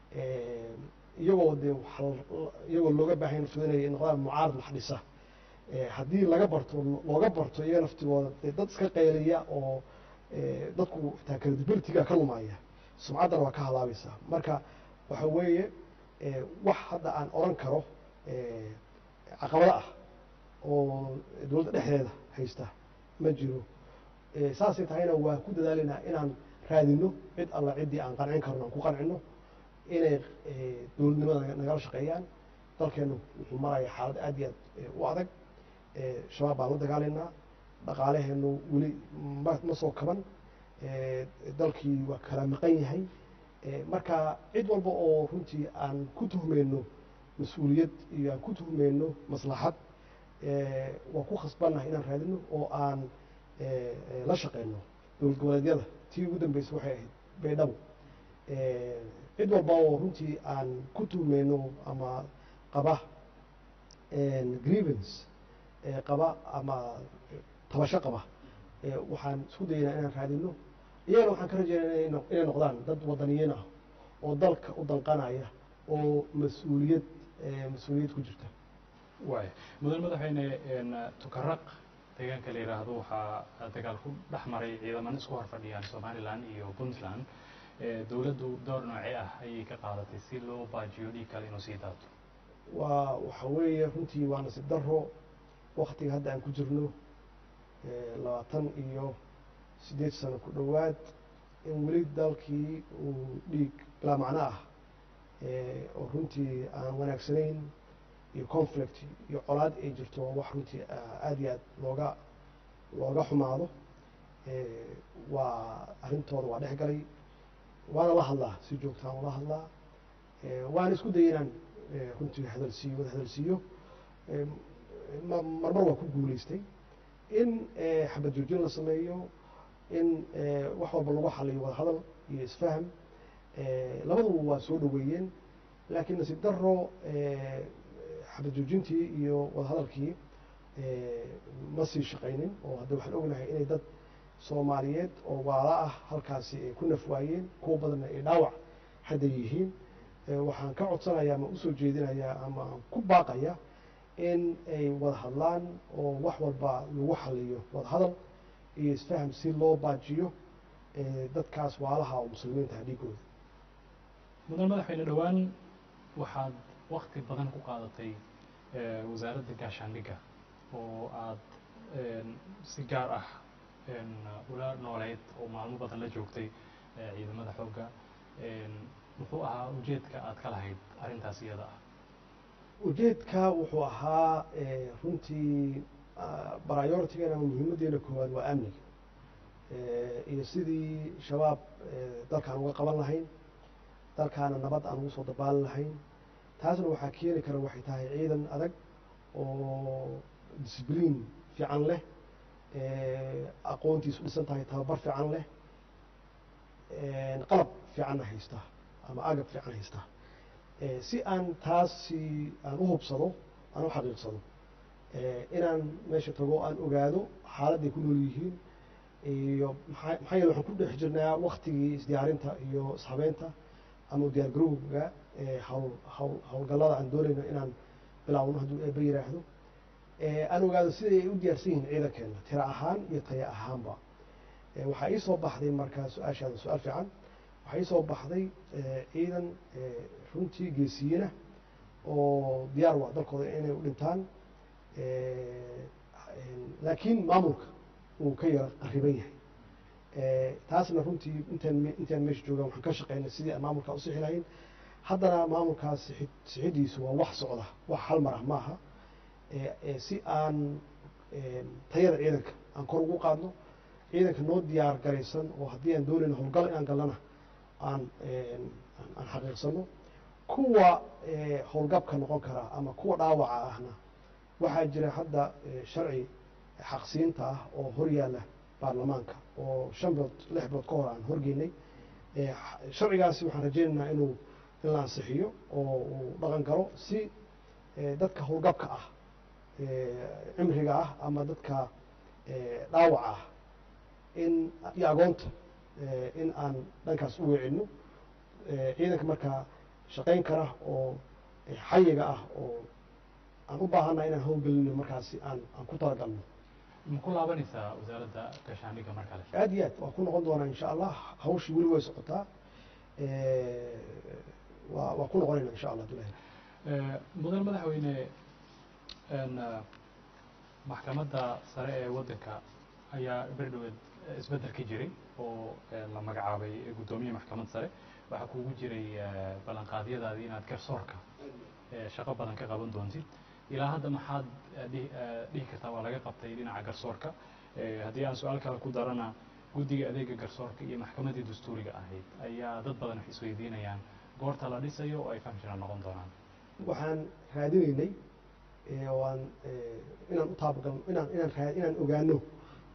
iyagoo dee iyagoo looga baahan naftoodinay noqdaan mucaarad wax dhisa haddii laga barto looga barto iyaga naftigooda dee dad iska qayliya oo dadku xitaa credibilityga ka lumaya sumcaddana waa ka halaabaysaa marka waxa weeye wax hadda aan oran karo caqabado ah oo dowladda dhexdeeda haysta ma jiro saasay tahayna waa ku dadaalaynaa inaan raadino cid alla ciddii aan qancin karno aan ku qancino inay dowladnimada nagala shaqeeyaan dalkeenu wuxuu maraya xaalad aad iyo aad u adag shabaab baan la dagaalaynaa dhaqaalaheenu weli ma ma soo kaban dalkii waa kala maqan yahay marka cid walba oo runtii aan ku tuhmeyno mas-uuliyad iyo aan ku tuhmeyno maslaxad waa ku khasbannahay inaan raadino oo aan eh, eh, la shaqeyno dowlad goboleedyada tii ugu dambeysay waxay ahayd baydhabo Eh, cid walba oo runtii aan ku tuhmeyno ama qaba grievance eh, qaba ama tabasho qaba eh, waxaan isku daynaa inaan raadino iyagana waxaan ka rajeynaa inay no- inay noqdaan dad wadaniyiin ah oo dalka u danqanaya oo mas-uuliyad eh, mas-uuliyad ku jirta waay mudan madaxweyne een, tukaraq deegaanka la yidhaahdo waxaa dagaal ku dhex maray ciidaman isku hor fadhiyaan somalilan iyo puntland Eh, dowladdu door noocee ah ayay ka qaadatay si loo baajiyo dhiig kale inuu sii daato waa waxa weeye runtii waa nasiib daro waktiga hadda aan ku jirno eh, labaatan iyo siddeed sano ku dhowaad in weli dalkii uu dhiig bilaa macno ah eh, oo runtii aan wanaagsanayn iyo conflict iyo colaad ay jirto waa wax runtii ah, aad iyo aad looga looga xumaado Eh, waa arrintooda waa dhex galay waana la hadlaa si joogtaan ula hadlaa Eh, waana isku dayay inaan eh, runtii hadalsiiyo wada hadalsiiyo Eh, ma- marmar waa ku guuleystay in eh, xabad joojin la sameeyo in eh, wax walba lagu xaliyo wada hadal iyo isfaham Eh, labaduba waa soo dhoweeyeen laakiin nasiib daro eh, xabad joojintii iyo wada hadalkii eh, ma sii shaqaynin oo hadda waxaan ognahay inay dad soomaaliyeed oo waala ah halkaasi ay ku naf waayeen kuwa badanna ay dhaawac hadda yihiin Eh, waxaan ka codsanayaa ama usoo jeedinayaa ama aan ku baaqaya in ay wada hadlaan oo wax walba lagu xaliyo wada hadal iyo isfaham si loo baajiyo eh, dadkaas waalaha oo muslimiinta ah dhiigooda mudan madaxweyne dhowaan waxaad wakti badan ku qaadatay eh, wasaaradda gaashaandhigga oo aad een, si gaar ah een, ula nooleyd oo maalmo badan la joogtay eh, ciidamada xoogga een, muxuu ahaa ujeedka aad ka lahayd arrintaas iyada ah ujeedka wuxuu ahaa eh, runtii prioritigan ama muhiimaddeena koowaad waa amniga Eh, iyo sidii shabaab eh, dalkaan uga qaban lahayn dalkaana nabad aan ugu soo dabaalan lahayn taasna waxaa keeni kara waxay tahay ciidan adag oo discibliin fiican leh eh, aqoontiisu dhisan tahay tababar fiican leh eh, qalab fiicanna haysta ama agab fiican haysta Eh, si aan taasi aan u hubsado aan u xaqiiqsado eh, inaan meesha tago aan ogaado xaaladday ku nool yihiin iyo maxaa maxaa yeele waxaan ku dhex jirnaa waktigii isdiyaarinta iyo ishabeynta ama diyaar garowga eh, hawl hawl hawlgallada aan doonayno inaan bilaawno hadduu eebba yiraahdo Eh, aan ogaado siday ay u diyaarsan yihiin ciidankeena tira ahaan iyo taya ahaanba Eh, waxaa ii soo baxday markaa su-aashaada su-aal fiican waxaa ii soo baxday eh, ciidan eh, runtii geesiyiina oo diyaar u ah dalkooda inay u dhintaan Eh, laakiin maamulka uu ka yara qariban yahay Eh, taasna runtii intaan me- intaan meesha joogaan waxaan ka shaqeynay sidii aan maamulkaa usixi lahayn haddana maamulkaas sixid sixidiisu waa wax socda wax hal mar ah maaha Eh, eh, si aan eh, tayada ciidanka aan kor ugu qaadno ciidanka noo diyaar garaysan oo haddii aan doonayno howlgal inaan gallana aan eh, aan- aan xaqiiqsano kuwa eh, howlgabka noqon kara ama kuwa dhaawaca ahna waxaa jira hadda eh, sharci xaqsiinta ah oo hor yaalla baarlamaanka oo shan bilood lix bilood ka hor aan horgeynay Eh, x- sharcigaasi waxaan rajaynaynaa inuu in la ansixiyo oo uu dhaqan galo si eh, dadka howlgabka ah eh, cimriga ah ama dadka eh, dhaawaca ah in iyo agoonta eh, in aan dhankaas u weecinno Eh, ciidanka markaa shaqayn kara oo eh, xayiga ah oo aan u baahannahay inaan howlgelino markaasi aan aan ku talagalno ma ku laabanaysaa wasaaradda gaashaandhigga mar kale aad iyo aad waa ku noqon doonaa insha allah hawshii weli way socotaa Eh, waa waa ku noqonayna insha allah abdullahi Eh, mudan madaxweyne een, eh, maxkamadda sare ee waddanka ayaa berdhoweed eh, isbeddel ka jiray oo eh, la magacaabay guddoomiye maxkamad sare waxaa kuugu jiray eh, ballanqaadyadaadii inaad garsoorka eh, shaqo badan ka qaban doontid ilaa hadda maxaad eh, dhihi eh, dhihi kartaa waa laga qabtay dhinaca garsoorka Eh, haddii aan su-aal kale ku darana guddiga adeega garsoorka iyo maxkamaddii dastuuriga ahayd ayaa dad badan wax isweydiinayaan goorta la dhisayo oo ay functional noqon doonaan waxaan raadinaynay eh, oo aan eh, inaan u taabagalno inaan inaan raa inaan ogaano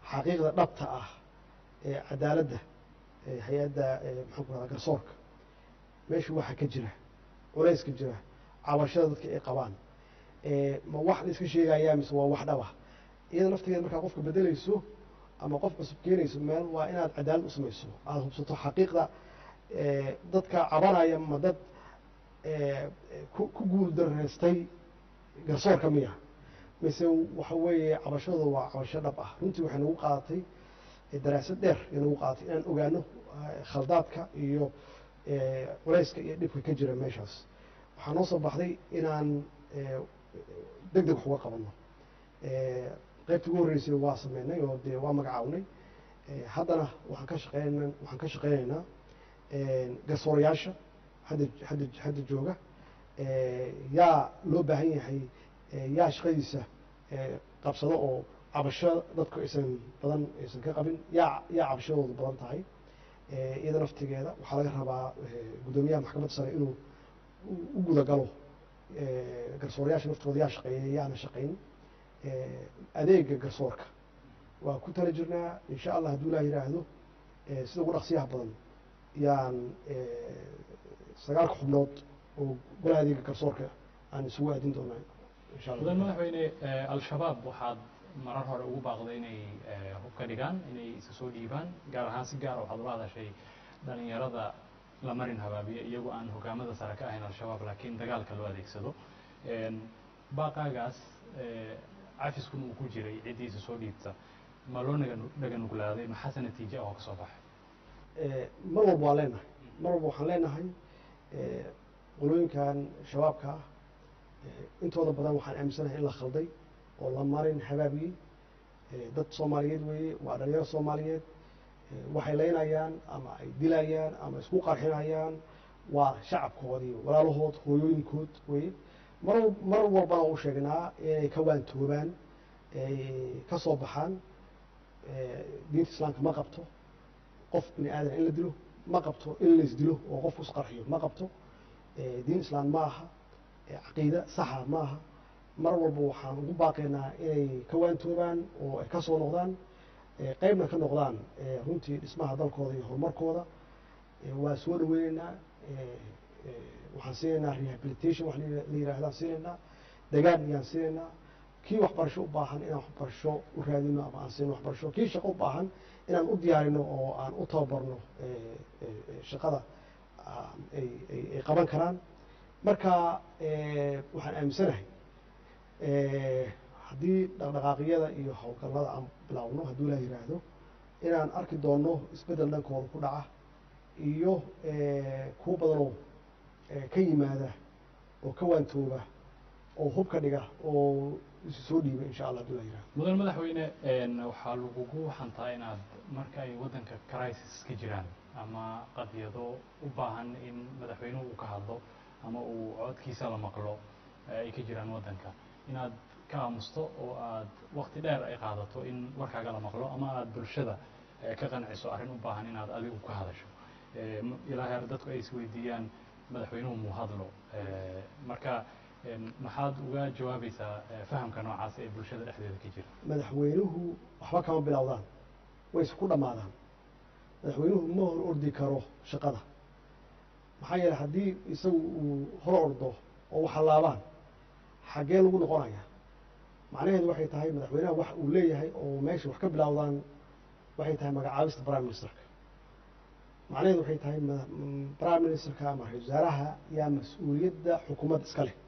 xaqiiqda dhabta ah ee cadaaladda ee hay-adda maxaan ku rahdaa garsoorka meesha waxa ka jira culayska jira cabashada dadka ay qabaan ma wax la iska sheegayaa mise waa wax dhaba iyada naftigeeda markaa qofka bedelayso ama qof cusub keenayso meel waa inaad cadaalad u samayso aada hubsato xaqiiqda dadka cabanaya ma dad ku guul daraystay garsoorka miya mise waxa weeye cabashadooda waa cabasho dhab ah runtii waxay nagu qaadatay daraasad dheer ay nagu qaadatay inaan ogaano khaldaadka iyo culayska iyo dhibka ka jira meeshaas waxaa noo soo baxday inaan deg deg wax uga qabanno qaybta ugu horreysay waa sameynay oo dee waa magacawnay haddana waxaan ka shaqeyn waxaan ka shaqeynaynaa garsoorayaasha hadda hadda hadda jooga yaa loo baahan yahay yaa shaqadiisa qabsado oo cabasho dadku aysan badan aysan ka qabin yaa yaa cabashadoodu badan tahay iyada naftigeeda waxaa laga rabaa guddoomiyaha maxkamadda sare inuu u gudagalo garsoorayaasha naftooda yaa shaqeeya yaana shaqayn adeega garsoorka waa ku tala jirnaa insha allah hadduu ilaah yidhaahdo sida ugu dhaqsiyaha badan yaan sagaalka xubnood oo golaha adeega garsoorka aan isugu aadin doonaa insha allah mudan madaxweyne al-shabaab waxaad marar hore ugu baaqday inay hub ka dhigaan inay isa soo dhiibaan gaar ahaan si gaara waxaad ula hadashay dhalinyarada la marin habaabiya iyagoo aan hogaamada sare ka ahayn al-shabaab laakiin dagaalka loo adeegsado baaqaagaas cafiskuna uu ku jiray ciddiisa soo dhiibta ma loo naga dhaga nuglaaday maxaase natiija oo ka soo baxay mar walba waa leenahay mar walba waxaan leenahay qolooyinkan shabaabka ah intooda badan waxaan aaminsanahay in la khalday oo la marin habaabiyey dad soomaaliyeed weeye waa dhalinyaro soomaaliyeed waxay leynayaan ama ay dilayaan ama isku qarxinayaan waa shacabkoodii walaalahood hooyooyinkood weye mar mar walbana u sheegnaa inay ka waantoobaan ay ka soo baxaan diinta islaamka ma qabto qof bini aadan in la dilo ma qabto in lais dilo oo qofku isqarxiyo ma qabto diin islaam ma aha caqiide saxa ma aha mar walba waxaan ugu baaqaynaa inay ka waantoobaan oo ay ka soo noqdaan qeybna ka noqdaan runtii dhismaha dalkooda iyo horumarkooda waa soo dhaweyneynaa waxaan siinaynaa rehabilitation wax la yirahdaan siinaynaa degaan ayaan siinaynaa kii waxbarasho u baahan inaan waxbarasho u raadino ama aan siino waxbarasho kii shaqo u baahan inaan u diyaarino oo aan u tababarno shaqada ay ay qaban karaan marka waxaan aaminsanahay haddii dhaqdhaqaaqyada iyo howlgallada aan bilaawno hadduu laa yiraahdo inaan arki doonno isbeddel dhankooda ku dhaca iyo kuwo badanoo ka yimaada oo ka waantooba oo hub ka dhiga oo isu soo dhiiba insha allah hadduu laa yirahdo mudan madaxweyne waxaa lagugu xantaa inaad marka ay waddanka crisis ka jiraan ama qadiyado u baahan in madaxweynuhu uu ka hadlo ama uu codkiisa la maqlo ay ka jiraan waddanka inaad ka aamusto oo aad wakti dheer ay qaadato in warkaaga la maqlo ama aad bulshada ka qanciso arrin u baahan inaad adigu ka hadasho ilaa heer dadku ay isweydiiyaan madaxweynuhu muu hadlo marka maxaad uga jawaabaysaa fahamka noocaas ee bulshada dhexdeeda ka jira madaxweynuhu waxba kama bilowdaan way isku dhammaadaan madaxweynuhu ma hor ordi karo shaqada maxaa yeele haddii isagu uu hor ordo oo waxalaabaan xaggee lagu noqonaya macnaheedu waxay tahay madaxweynaha wax uu leeyahay oo meesha wax ka bilowdaan waxay tahay magacaabista prime ministerka macnaheedu waxay tahay prime ministerka ama ra-isul wasaaraha yaa mas-uuliyadda xukuumadda iska leh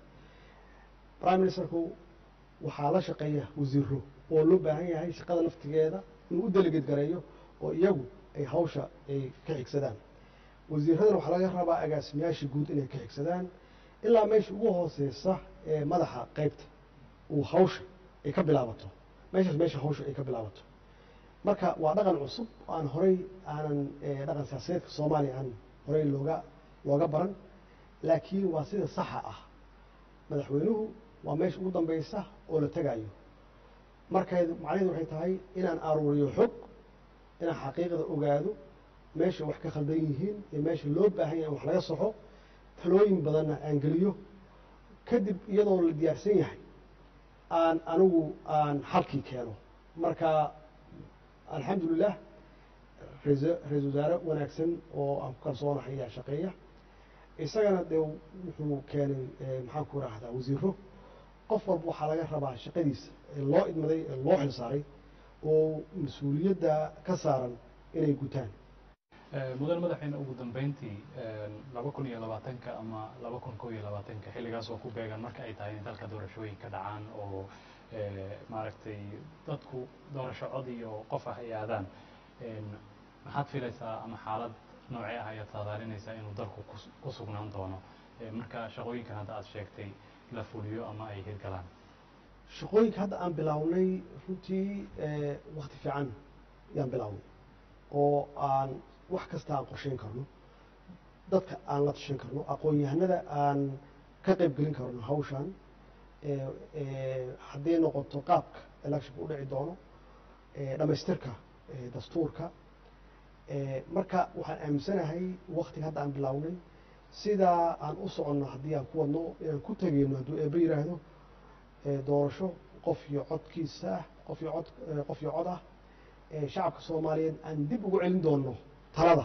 prime ministerku waxaa la shaqeeya wasiiro oo loo baahan yahay shaqada laftigeeda inuu u delegeed gareeyo oo iyagu ay hawsha ay ka xigsadaan wasiiradana waxaa laga rabaa agaasimayaasha guud inay ka xigsadaan ilaa meesha ugu hooseysa ee madaxa qeybta uu hawsha ay ka bilaabato meeshaas meesha hawsha ay ka bilaabato marka waa dhaqan cusub oo aan horey aanan dhaqan siyaasadeedka soomaaliya aan horey looga looga baran laakiin waa sida saxa ah madaxweynuhu waa meesha ugu dambeysa oo la tegayo markay macnaheedu waxay tahay inaan aruuriyo xog inaan xaqiiqda ogaado meesha wax ka khaldan yihiin iyo meesha loo baahan yahay in wax laga soxo talooyin badanna aan geliyo kadib iyadoo la diyaarsan yahay aan anigu aan xalkii keeno marka alxamdulilah ra-iisul ra-iisul wasaare wanaagsan oo aan ku kalsoonahay ayaa shaqeeya isagana dee wuxuu keenay maxaan ku rahdaa wasiiro qof walba waxaa laga rabaa shaqadiisa ee loo idmaday ee loo xilsaaray oo mas-uuliyadda ka saaran inay gutaan mudan madaxweyne ugu dambeyntii laba kun iyo labaatanka ama laba kun kow iyo labaatanka xilligaas oo ku beegan marka ay tahay in dalka doorashooyinka dhacaan oo maaragtay dadku doorasho cod iyo qof ah ay aadaan maxaad filaysaa ama xaalad noocee ah ayaad saadaalinaysaa inuu dalku ku sugnaan doono marka shaqooyinkan hadda aad sheegtay la fuliyo ama ay hirgalaan shaqooyinka hadda aan bilownay runtii wakti fiican yaan bilownay oo aan wax kasta aan qorsheyn karno dadka aan la tashan karno aqoon-yahanada aan ka qayb gelin karno hawshan hadday noqoto qaabka electionka u dhici doono dhamaystirka dastuurka marka waxaan aaminsanahay waktiga hadda aan bilownay sidaa aan u soconno haddii aan ku wadno inaan ku tegeyno hadduu eeba yiraahdo doorasho qof iyo codkiisa ah qof iyo cod qof iyo cod ah shacabka soomaaliyeed aan dib ugu celin doono talada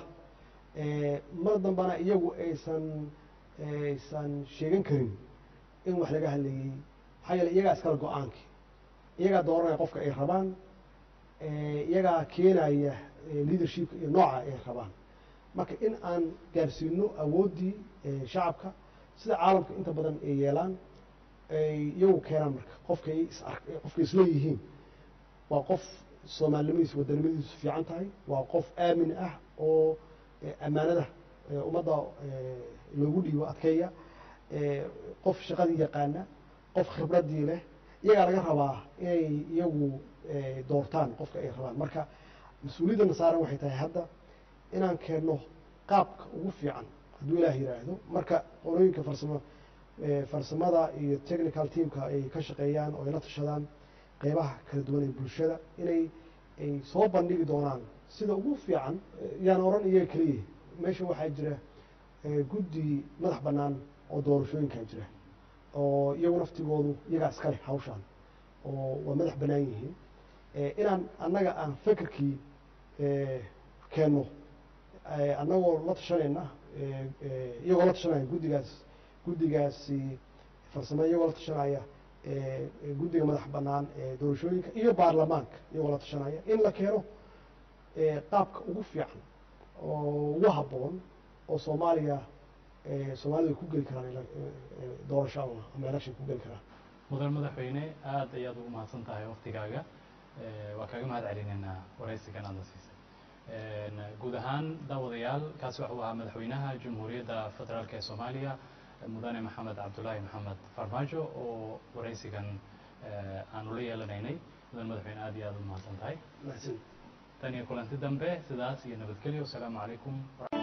mar dambana iyagu aysan aysan sheegan karin in wax laga hadlayey maxaa yeele iyagaa iskala go-aankii iyagaa dooranaya qofka ay rabaan iyagaa keenaya leadershipka iyo nooca ay rabaan marka in aan gaarsiino awooddii shacabka sida caalamka inta badan ay yeelaan ay iyagu keenaan marka qofkay is qofkay isleeyihiin waa qof soomaalinimadiisu wadanimadiisu fiican tahay waa qof aamin ah oo ammaanada ummadda loogu dhiibo adkeeya qof shaqadii yaqaana qof khibraddii leh iyagaa laga rabaa inay iyagu doortaan qofka ay rabaan marka mas-uuliyadda nasaaran waxay tahay hadda inaan keenno qaabka ugu fiican hadduu ilaah yiraahdo marka qolooyinka farsamo farsamada iyo technical teamka ay ka shaqeeyaan oo ay la tashadaan qeybaha kala duwan ee bulshada inay ay soo bandhigi doonaan sida ugu fiican yaan oran iyaga keliya meesha waxaa jira guddi madax bannaan oo doorashooyinkaa jira oo iyagu naftigoodu iyagaa iska leh hawshaan oo waa madax bannaan yihiin inaan annaga aan fekerkii keenno annagoo la tashanayna iyagoo la tashanaya guddigaas guddigaasi farsamo iyagoo la tashanaya guddiga madax bannaan ee doorashooyinka iyo baarlamaanka iyagoo la tashanaya in la keeno qaabka ugu fiican oo ugu habboon oo soomaaliya soomaalida ay ku geli karaan doorasho ama ama election ku geli karaan mudan madaxweyne aad ayaad ugu mahadsan tahay waktigaaga waa kaaga mahad celinaynaa waraysigan aadna siisay guud ahaan daawadayaal kaasi waxuu ahaa madaxweynaha jamhuuriyadda federaalk ee soomaaliya mudane maxamed cabdulaahi maxamed farmaajo oo waraysigan aanu la yeelanaynay mudan madaxweyne aad iyo aad u mahadsan tahay mahadsan tan iyo kulanti dambe sidaas iyo nabadgelyo wasalaamu calaykum